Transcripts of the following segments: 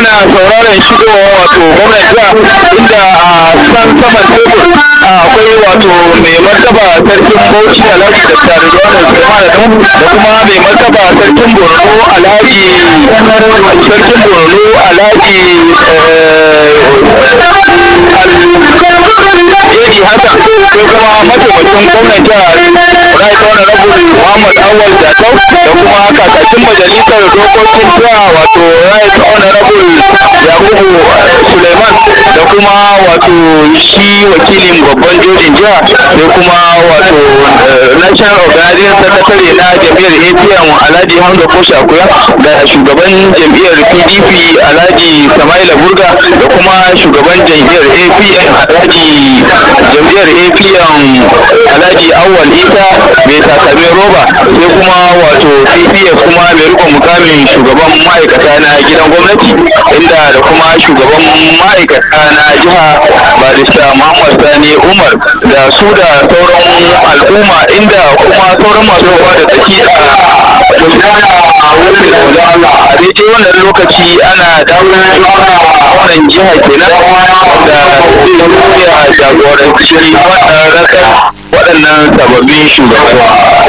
ana sauraron shigowa wato gwamnan jiha inda a san saman tebur akwai wato mai martaba sarkin bauchi alhaji da taridwan usman da kuma mai martaba sarkin borno alhaji sarkin borno alhaji Edi Hassan sai kuma mataimakin gwamnan jihar Right Honorable Muhammad Awal Jatau da kuma kakakin majalisar dokokin jiha wato Right Honorable Yakubu Suleiman da kuma wato shi wakilin babban jojin jiha sai kuma wato National Organizing Secretary na jam'iyyar APM Alhaji Hamza Koshakuya da shugaban jam'iyyar PDP Alhaji Samaila Burga da kuma shugaban jam'iyyar APM Alhaji jam'iyyar APM Alhaji Awal Isa mai takalmin roba sai kuma wato PPF kuma mai rikon mukamin shugaban ma'aikata na gidan gwamnati inda da kuma shugaban ma'aikata na jiha barista Muhammad Sani Umar da su da sauran al'umma inda kuma sauran masu ruwa da tsaki a wurin da a daidai wannan lokaci ana dawo wannan jiha kenan da zai jagoranci wannan rasa waɗannan sababbin shugabanni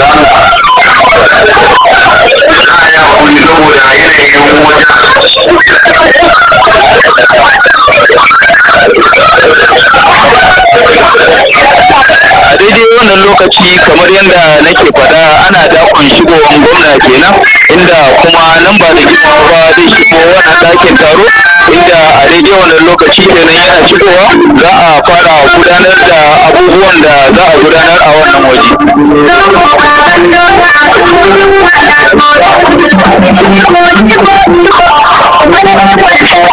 saboda yanayin a daidai wannan lokaci kamar yadda nake faɗa ana dakon shigowar gwamna kenan inda kuma nan ba da jimawa ba zai shigo wannan ɗakin taro inda a daidai wannan lokaci kenan yana shigowa za a fara gudanar da abubuwan da za a gudanar a wannan waje